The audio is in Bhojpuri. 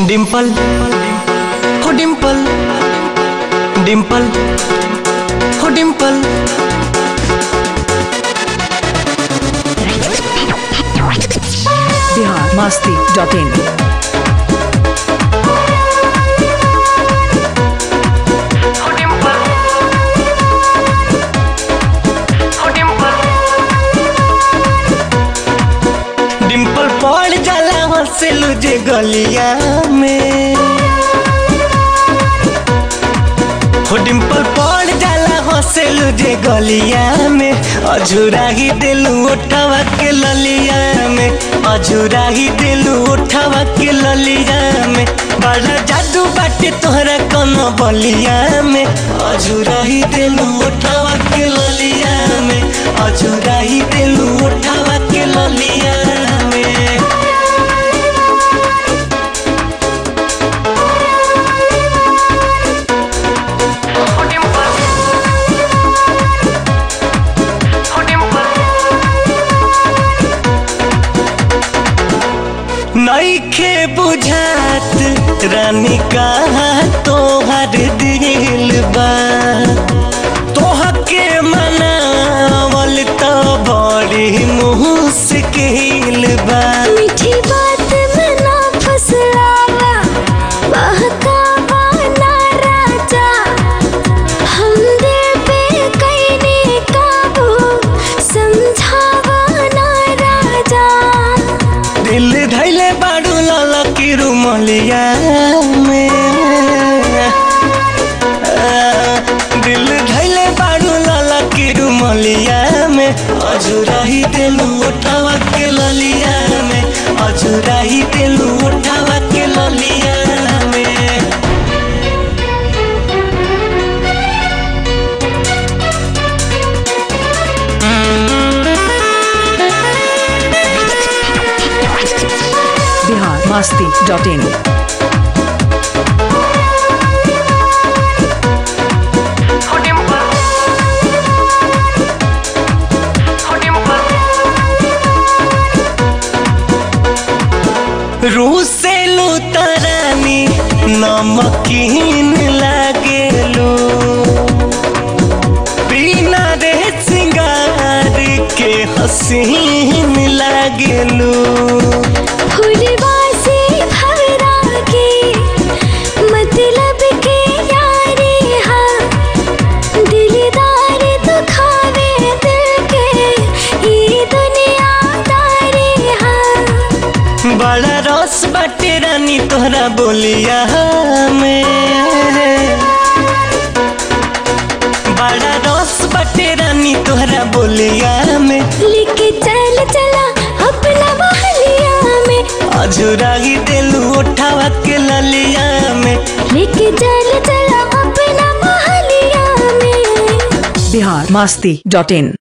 डिंपल हो डिंपल डिंपल हो डिंपल बिहार मस्ती डॉट इन हो डिंपल हो डिंपल डिंपल पड़ जाला हंसेलू जे गलिया में हो डिंपल पड़ जाला हंसेलू जे गलिया में अझुरा ही दिलू उठावा के ललिया में अझुरा ही दिलू उठावा के ललिया में बड़ा जादू बाटे तोहरा कोनो बलिया में अझुरा ही दिलू उठावा के ललिया में अझुरा ही दिलू उठावा के ललिया में हो डिंपल हो डिंपल नईखे बुझात रानी कहा तोहर दिल बा तोहके मनावल तो बड़ी मुश्किल बा मीठी बात में ना फसलावा बहकावा ना राजा हम दिल पे कैने काबू समझावा ना राजा दिल धैले बाड़ू लाला की रुमलिया में आ, दिल धैले बाड़ू लाला की रुमलिया में अजुरा ही दिलू उठावा के ललिया में अजुरा ही दिलू उठावा के ललिया में बिहार मस्ती डॉट इन हो डिंपल हो डिंपल रूसेलू तरानी नमकीन लागेलू बिना रे सिंगार के हसीन लागेलू फुलवा से भवरा के मतलब के यारी हाँ दिलदार दुखावे दिल के ये दुनिया दारी हाँ बड़ा रस बाटे रानी तोहरा बोलिया में बड़ा रस बाटे रानी तोहरा बोलिया में लेके चल चला अपना महलिया में अझुरा ही दिलू उठावा के ललिया में लेके चल चला अपना महलिया में बिहार मस्ती डॉट इन